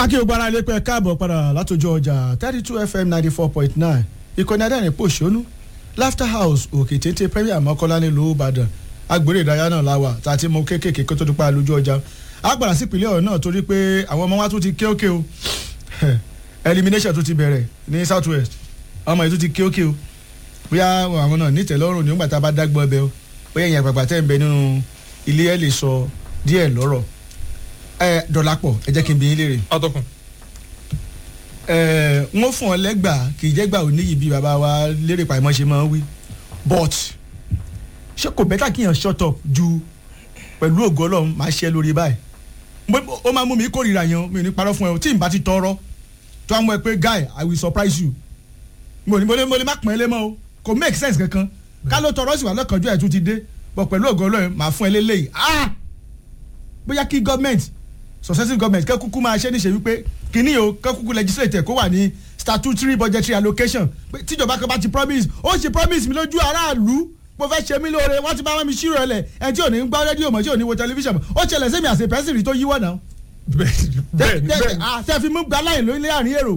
akí o gbára ilé pẹ́ káàbọ̀ padà látòjú ọjà thirty two fm ninety four point nine ìkànnì adẹ́rìn pòṣónú laughter house òkè téńté premier mọ́kànlá nílùú ìbàdàn agbèrè ìdárayá náà la wà tá a ti mú kéékèèké kó tó dúpọ̀ lójú ọjà a gbàdá sí ìpínlẹ̀ ọ̀hún náà torí pé àwọn ọmọ wa tún ti ké òkè o elimination tún ti bẹ̀rẹ̀ ní south west ọmọ yìí tún ti ké òkè o bóyá àwọn náà nítẹ̀lọ́rùn nígbà tá a bá dágbọ́ ẹbẹ o bóyá ìyẹn àgbàgbà tẹ́ ń bẹ nínú ilé ẹ̀ lè sọ díẹ̀ lọ́rọ̀ ẹ dọ̀làpọ̀ ẹ jẹ́ kí n bí yín léèrè atọ́kùn. ẹ wọ́n fún ọ lẹ́gbàá kì í jẹ́gbàá oníyì bí bàbá wa lérè pàmò ṣe máa ń wí but ṣé kò bẹ́tà kí yàn shut up ju pẹ̀lú ògo ọlọ́run máa ṣe lórí báyìí Mo- ó máa mú mi kórìíra yẹn mi ò ní parọ́ fún ẹ o tí n bá ti tọrọ tó àwọn ẹ pé guy i will surprise you mo ní mo lè mo lè má pọ́n ẹ lé mọ́ o kò make sense kankan ká ló tọrọ sí wà lọ́kànjú ẹ̀ tún ti dé but pẹ̀lú ògo ọlọ́run máa fún ẹ lélẹ́yìí ah bóyá kí gọ́ọ̀mẹ̀ntì successive government kẹ́ kúkú máa ṣe níṣe wípé kínní o kẹ́ kúkú legislate kó wà ní statutory budgetary allocation pé tíjọba kan bá ti promise ó ṣe promise mi lójú aráàlú mo fẹ́ ṣe mí lóore wọ́n ti bá wọn mi ṣírò ẹ̀ lẹ̀ ẹni tí ò ní ń gbọ́ rédíò mọ̀ tí ò ní wo tẹlifíṣàn mọ̀ ó ṣẹlẹ̀ sẹ́mi àṣẹ pẹ́sìrì tó yíwọ́ náà. bẹ́ẹ̀ni bẹ́ẹ̀ni bẹ́ẹ̀ni. tẹ́ fi mú gba láì lórí àárín èrò.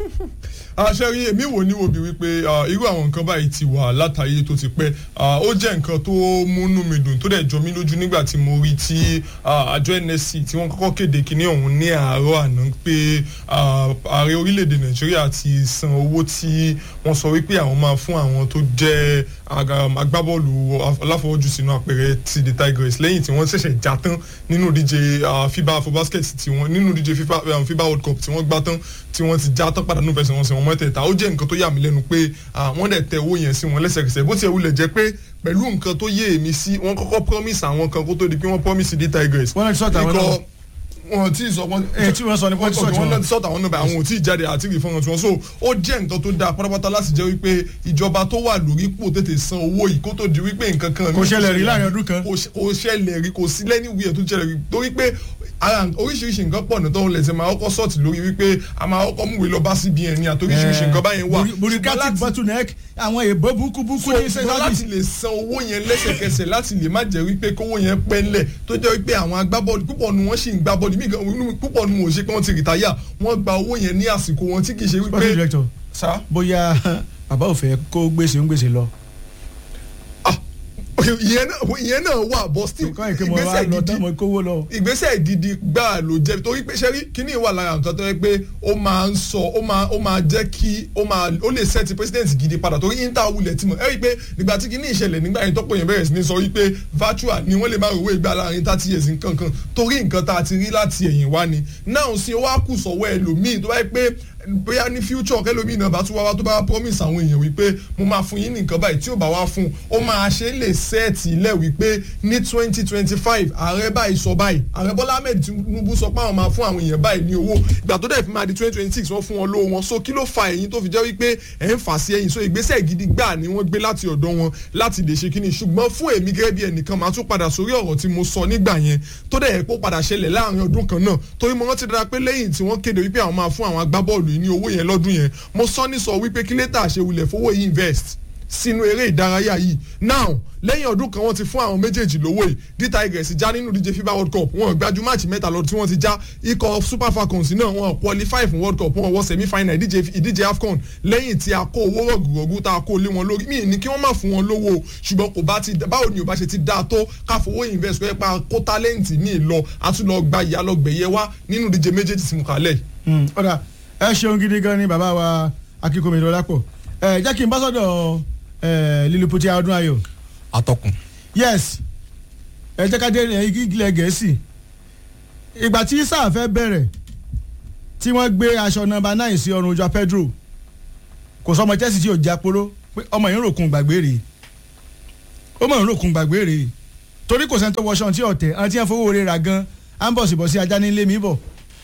aṣẹ́ rí èmi wò ní wòbí wípé ah, irú àwọn nǹkan báyìí ti wà látàyè tó ti pẹ́ Ah, ó jẹ́ nǹkan tó múnú mi dùn tó dẹ̀ jọ mí lójú nígbà tí mo rí tí ah, àjọ nsc tí wọ́n kọ́kọ́ kéde kínní ọ̀hún ní àárọ̀ àná pé ah, ààrẹ orílẹ̀-èdè nàìjíríà ti san owó tí wọ́n sọ wípé àwọn máa fún àwọn tó jẹ́ aga- agbábọ́ọ̀lù aláfọwọ́jù sínú àpẹẹrẹ ti the tigers lẹ́yìn tí wọ́n ṣẹ̀ṣẹ̀ já tán nínú ìdíje ah, fiba afrobasket tí wọ́n nínú ìdíje fifa um, fiba world cup tí wọ́n gbá tán tí wọ́n ti já tán padà nínú fẹsẹ̀wọnsẹ̀ wọn mọ́tẹ̀ẹ̀ta ó jẹ́ nǹkan tó yà mí lẹ́nu pé ah, wọ́n dẹ̀ tẹ owó yẹn sí wọn lẹ́sẹ̀kẹsẹ̀ bó tiẹ̀ wulẹ̀ jẹ́ pé pẹ̀lú nǹkan tó yé èmi sí wọ́n kọ́kọ́ promise àwọn kan kó tó di pé wọ́n promise the tigers. wọ́n náà ti sọ̀tà àwọn náà. Ikọ̀- wọn ti sọ wọn. èyí tí wọ́n sọ ni wọ́n ti sọ̀tà wọn náà wọn. ti sọ̀tà wọn náà bẹ́ẹ̀ àwọn ò tí ì jáde àti ìfọ̀hàn tí wọ́n so ó jẹ́ nǹkan tó dáa pátápátá láti jẹ́ wípé ìjọba tó wà lórí pò tètè san owó yìí kó tó di wípé nǹkan kan. Kò ṣẹlẹ̀ rí láàrin ọdún kan. kò ṣe- kò ṣẹlẹ̀ rí kò sí lẹ́ni wíyẹ̀ tó ṣẹlẹ̀ rí torí pé ara oríṣiríṣi nǹkan pọ̀ ní tó ń lẹ̀sẹ̀ máa kọ́kọ́ sọ̀tì lórí wípé a máa kọ́kọ́ múwèé lọ bá cbn ní àtoríṣiríṣi nǹkan báyẹn wà. Buri- bureaucratic Ṣùgbọ́n láti- bottleneck àwọn èèbó búkú búkú ní so ṣùgbọ́n láti sẹ́sáàdì. lè san owó yẹn lẹ́sẹ̀kẹsẹ̀ láti lè má jẹ́ wípé kówó yẹn pẹ́ ńlẹ̀ tó jẹ́ wípé àwọn agbábọ́ọ̀lù púpọ̀ nu wọ́n sì ń gbá bọ́ọ̀lù mí gan inú mi- púpọ̀ nu wọn ò ṣe pé wọ́n ti rìtáyà wọ́n gba owó yẹn ní àsìkò wọn tí kì í ṣe sporting wípé. director sá bóyá bàbá ò fẹ́ kó gbèsè ń gbèsè lọ. ah ìyẹn náà ìyẹn náà wà bọ́ still nǹkan ìké mo wá ìgbésẹ̀ lọ gidi tán mo kówó lọ. ìgbésẹ̀ gidi gbáà ló jẹ́ torí pé sẹ́rí kíní wà lára nǹkan tó yẹ pé ó máa ń sọ ó máa ó máa jẹ́ kí ó máa ó lè sẹ́ẹ̀tì president gidi padà torí inter wulẹ̀ tí mo ẹ rí i pé nígbà tí kíní ìṣẹ̀lẹ̀ nígbà yẹn tọ́pọ̀ yẹn bẹ̀rẹ̀ sí ní sọ wípé virtual ni wọ́n lè máa rówó ìgbà láàrin thirty years nǹkan kan torí nǹkan tá a ti rí láti ẹ̀yìn wá ni náà sí ó wá kù sọ̀wọ́ ẹlòmíì tó bá yẹ pé bóyá ní future kẹlòmíì náà bá tún wá wá tó bá promise àwọn èèyàn wípé mo máa fún yín ní nǹkan báyìí tí ò bá wá fún ó máa ṣe é lè sẹ́ẹ̀tì ilẹ̀ wípé ní twenty twenty five ààrẹ báyìí sọ báyìí ààrẹ bọ́lá ahmed tinubu sọ pé àwọn máa fún àwọn èèyàn báyìí ní owó ìgbà tó dẹ̀ fi máa di twenty twenty six wọ́n fún wọn lówó wọn so kí ló fa ẹ̀yìn tó fi jẹ́ wípé ẹ̀ ń fà sí ẹ̀yìn so ìgbésẹ̀ gidi gbà ni wọ́n gbé láti ọ̀dọ̀ wọn láti lè ṣe kíni ṣùgbọ́n fún èmi gẹ́gẹ́ bí ẹnìkan máa tún padà sórí ọ̀rọ̀ tí mo sọ nígbà yẹn tó dẹ̀ yẹ kó padà ṣẹlẹ̀ láàrin ọdún kan náà torí mo rántí dára pé lẹ́yìn tí wọ́n kéde wípé àwọn máa fún àwọn agbábọ́ọ̀lù yìí ní owó yẹn lọ́dún yẹn mo sọ ní sọ wípé kí létà ṣe wulẹ̀ fowó yìí invest sínú eré ìdárayá yìí now lẹ́yìn ọdún kan wọ́n ti fún àwọn méjèèjì lówó yìí d tigers já nínú díje fifa world cup wọn gbájú máàcì mẹ́ta lọ tí wọ́n ti já ikọ̀ super falcons náà wọn qualify fún world cup wọn wọ semi final ìdíje ìdíje afcon lẹ́yìn tí a kó owó rọ̀gùrọ̀gù tá a kó lé wọn lórí mí ní kí wọ́n má fún wọn lówó o, ṣùgbọ́n kò bá ti báwo ni ò bá ṣe ti dáa tó káfowó invest pé pa kó tálẹ́ǹtì ní ìlọ àtúnlọ gba ìyá lọ gbẹ̀yẹ wá nínú díje méjèèjì tí mo kà lẹ̀ Hmm, ọ̀dà ẹ ṣeun gidi gan ni bàbá wa akíkómi lọ́lápọ̀ ẹ jẹ́ kí n bá sọ̀dọ̀ ẹ lílùpùtì ọdún ayọ̀ atọ́kùn. yes ẹ jẹ́ ká dé ilẹ̀ gẹ̀ẹ́sì ìgbà tí sáà fẹ́ bẹ̀rẹ̀ tí wọ́n gbé aṣọ nọ́mbà náà sí ọrùn ojú pedro kò sọ ọmọ chelsea tí ò já polo pé ọmọ yìí ń ròkun gbàgbé rèé ọmọ yìí ń ròkun gbàgbé rèé torí kò sẹ́ni tó wọṣọ tí ọ̀tẹ̀ àti ẹ̀ fowó rẹ̀ rà gan ambọ̀sibọ̀sí ajá nílé mi bọ̀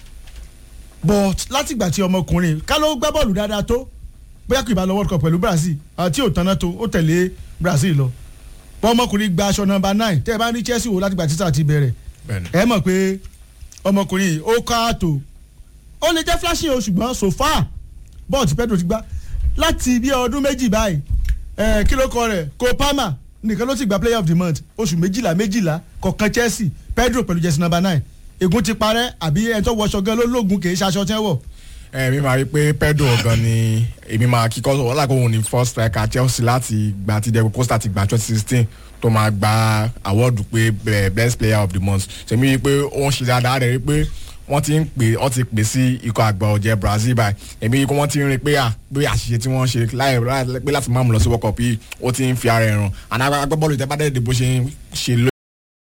but látìgbà tí ọmọkùnrin ká ló gbá bọ́ọ̀lù dáadáa tó bóyá kò ìbá lọ world cup pẹ̀lú brazil àti òtánná tó ó tẹ̀lé brazil lọ bọ́ ọmọkùnrin gba aṣọ nọ́mbà nine tẹ́ ẹ bá ní chelsea wò látìgbà títà ti bẹ̀rẹ̀ bẹ́ẹ̀ni. ẹ mọ̀ pé ọmọkùnrin yìí ó ká àtò ó lè jẹ́ flashing o ṣùgbọ́n so far bọ́ọ̀ tí pedro ti gbá láti bí ọdún méjì báyìí ẹ kí ló kọ rẹ̀ kó palmer nìkan ló ti gba player of the month oṣù méjìlá méjìlá kọ̀ọ̀kan chelsea pedro pẹ̀lú jersey number nine ègún ti parẹ́ àbí ẹni tó wọṣọ gan ló lóògùn kì í ṣaṣọ tẹ́ wọ̀. èmi máa rí i pé Pedro gan ni èmi máa kíkọ́ sọ wọ́n lákòó ní first striker Chelsea láti gba ti Diego Costa ti gba twenty sixteen tó máa gba awọ́ọ̀dù pé eh, best player of the month ṣèmi rí i pé ó ń ṣe dáadáa rẹ̀ rí i pé wọ́n ti ń pè wọ́n ti pè sí ikọ̀ àgbà ọ̀jẹ̀ Brazil báyìí èmi rí i pé wọ́n ti ń rí i pé à pé àṣìṣe tí wọ́n ṣe láì láì- pé láti máàmù lọ sí World Cup yìí ó ti ń fi ara ẹ̀ ràn àná agbábọ́ọ̀lù ìtẹ́bádẹ́ẹ̀dẹ́ bó ṣe ń ṣe ló